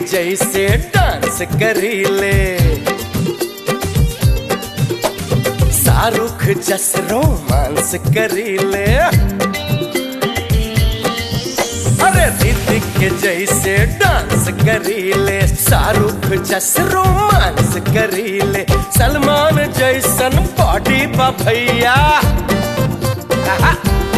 जैसे डांस करीले शाहरुख जस रोमांस करीले अरे ऋतिक के जैसे डांस करीले शाहरुख जस रोमांस करीले सलमान जैसन बॉडी बा भैया आहा।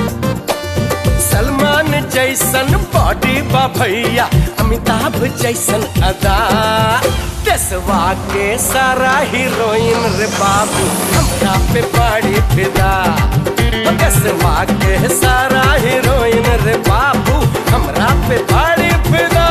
सलमान जैसन बॉडी बा भैया अमिताभ जैसन अदा देसवा के सारा हीरोइन रे बाबू हमरा पे बड़ी फिदा देसवा के सारा हीरोइन रे बाबू हमरा पे बड़ी फिदा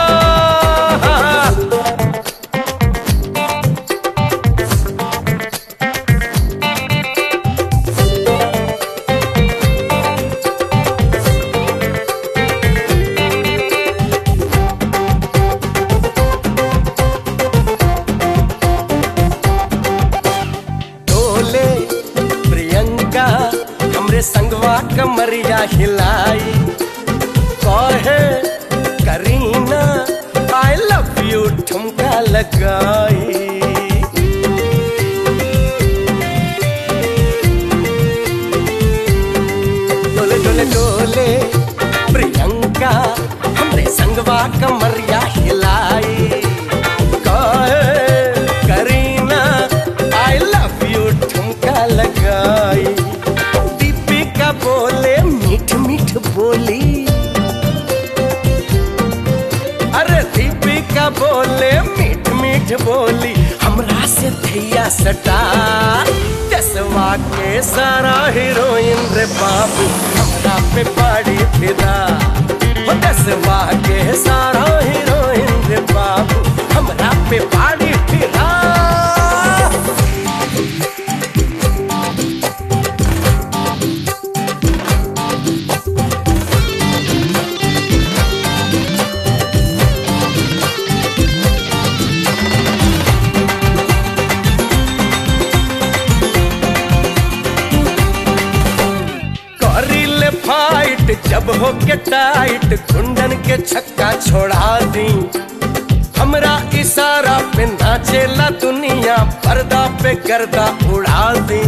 डोले प्रियंका हमरे संगवा कमरिया हिलाई कहे करीना आई लव यू ठुमका लगाई डोले डोले डोले प्रियंका हमरे संगवा कमरिया हिलाई कहे करीना आई लव यू ठुमका लगाई दीपिका बोले मीठ मीठ बोली अरे दीपिका बोले मीठ मीठ बोली हमरा से थैया सटा दसवा के सारा हीरोइन रे बाबू हमरा पे पड़ी फिदा हो दसवा के सारा हीरोइन रे बाबू हमरा पे पड़ी फिदा करिले फाइट जब हो के टाइट कुंडन के छक्का छोड़ा दी हमरा इशारा पे नाचेला दुनिया पर्दा पे गर्दा उड़ा दी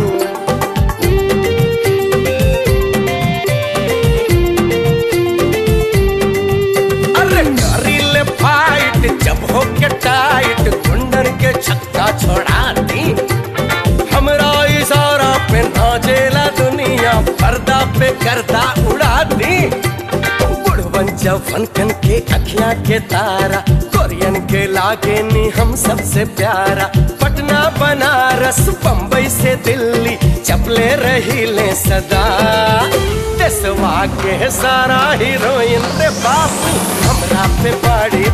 अरे करिले फाइट जब हो के टाइट कुंडन के छक्का छोड़ा दी हमरा इशारा पे नाचेला दुनिया पर्दा पे करदा उड़ा दी बुढ़वन जवन के अखियां के तारा कोरियन के लागे नी हम सबसे प्यारा पटना बनारस बम्बई से दिल्ली चपले रही ले सदा देसवा के सारा हीरोइन रे बापू हमरा पे बड़ी